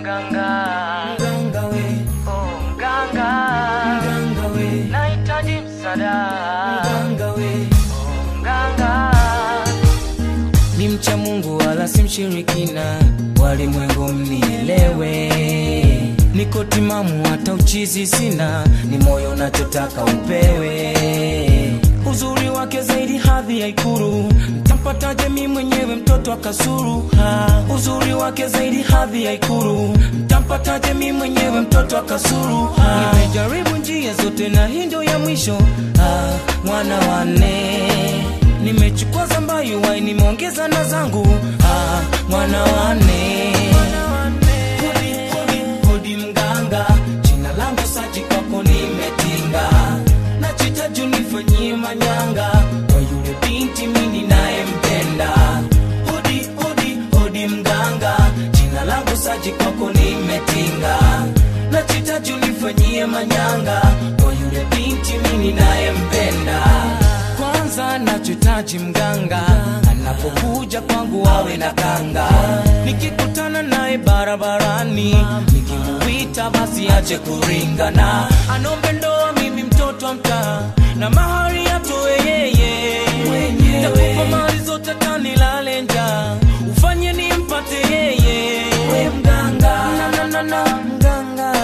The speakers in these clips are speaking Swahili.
mganga mganga we, oh mganga mganga we, nahitaji msaada mganga we. oh mganga ni mcha Mungu wala si mshirikina, walimwengu mnielewe. Niko timamu hata uchizi sina, ni moyo unachotaka upewe. Uzuri wake zaidi hadhi ya Ikulu, mtampataje mi mwenyewe mtoto akasuru? Ha, uzuri wake zaidi hadhi ya Ikulu, mtampataje mi mwenyewe mtoto akasuru? Ha, nimejaribu njia zote na hii ndio ya mwisho. Ha, mwana wane nimechukua zambayu wai nimeongeza na zangu ah, mwana wane hodi, hodi, hodi mganga jina langu saji kwako nimetinga nachita juu nifanyie manyanga kwa yule binti mini nayempenda hodi, hodi, hodi mganga jina langu saji kwako nimetinga nachita juu nifanyie manyanga kwa yule binti mini nayempenda kwanza nachohitaji mganga anapokuja kwangu awe na kanga nikikutana naye barabarani nikimuita basi ache kuringana anombe ndoa mimi mtoto wa mtaa na mahari atoe yeye takupa mali zote tanilale njaa ufanye nimpate yeye we mganga na, na, na, na, mganga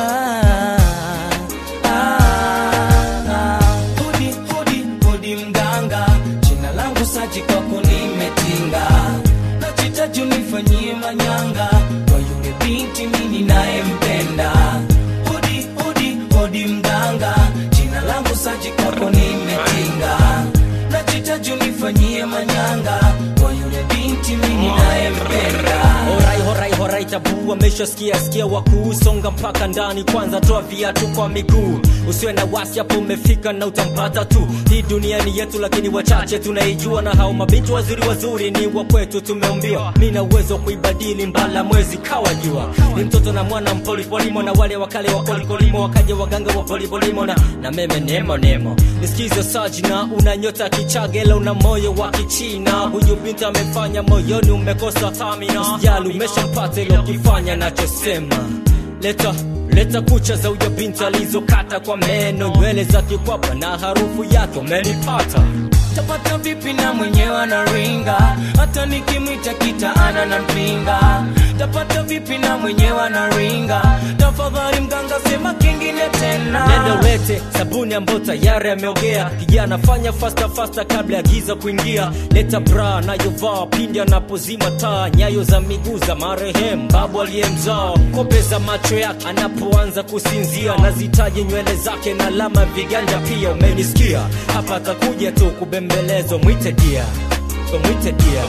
ah, hodi hodi hodi mganga jina langu saji kwako nimetinga nachitaji unifanyie manyanga kwa yule binti mini nayempenda hodi hodi hodi mganga jina langu saji kwako nimetinga nachitaji unifanyie manyanga kwa yule binti mini nayempenda Horai horai horai tabu ameshasikia sikia wakuusonga mpaka ndani kwanza toa viatu kwa miguu usiwe na wasi hapo umefika na utampata tu hii dunia ni yetu lakini wachache tunaijua na hao mabinti wazuri wazuri ni wa kwetu tumeumbiwa mi na uwezo wa kuibadili mbala mwezi kawa jua ni mtoto na mwana mpolipolimo na wale wakale wa kolikolimo wakaja waganga wa polipolimo na, na meme nemo nemo nisikize sajina una nyota kichagela una moyo wa kichina huyu binti amefanya moyoni umekosa tamina usijali umeshampata ilo kifanya nachosema leta leta kucha za huyo binti alizokata kwa meno nywele za kikwapa na harufu yake umenipata tapata vipi na mwenyewe anaringa hata nikimwita kitaana na mpinga tapata vipi na mwenyewe anaringa tafadhali mganga sema kingine tena nenda ulete sabuni ambayo tayari ameogea kijana fanya fasta fasta kabla ya giza kuingia leta bra anayovaa pindi anapozima taa nyayo za miguu za marehemu babu aliyemzaa kope za macho yake anapoanza kusinzia nazitaje nywele zake na alama viganja pia umenisikia hapa atakuja tu kubembelezwa mwite dia mwite dia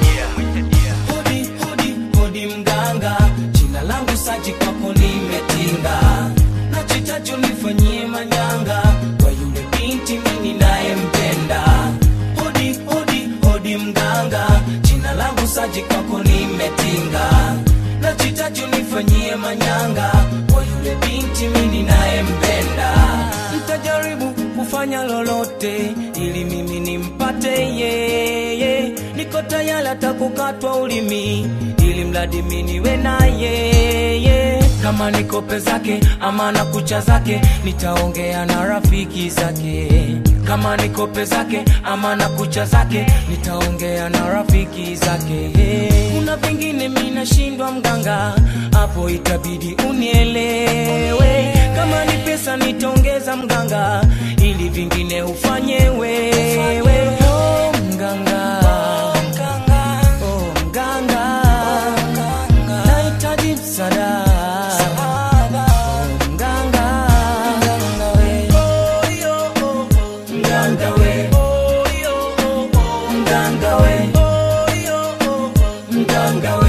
hodi hodi hodi mganga jina langu saji kwako nimetinga nachitaji unifanyie manyanga kwa yule binti mini nayempenda hodi hodi hodi mganga jina langu saji kwako nimetinga nachitaji unifanyie manyanga kwa yule binti mini nayempenda mtajaribu kufanya lolote ili mimi nimpate yeye niko tayari hata kukatwa ulimi ili mradi mi niwe na yeye kama ni kope zake ama na kucha zake nitaongea na rafiki zake kama ni kope zake ama na kucha zake nitaongea na rafiki zake kuna vingine mi nashindwa mganga hapo itabidi unielewe kama ni pesa nitaongeza mganga ili vingine ufanye wewe oh, mganga Oh, mganga nahitaji msaada Oh, mganga Oh, yo, oh, oh. mganga we Oh, yo, oh, oh. mganga we Oh, yo, oh, oh. mganga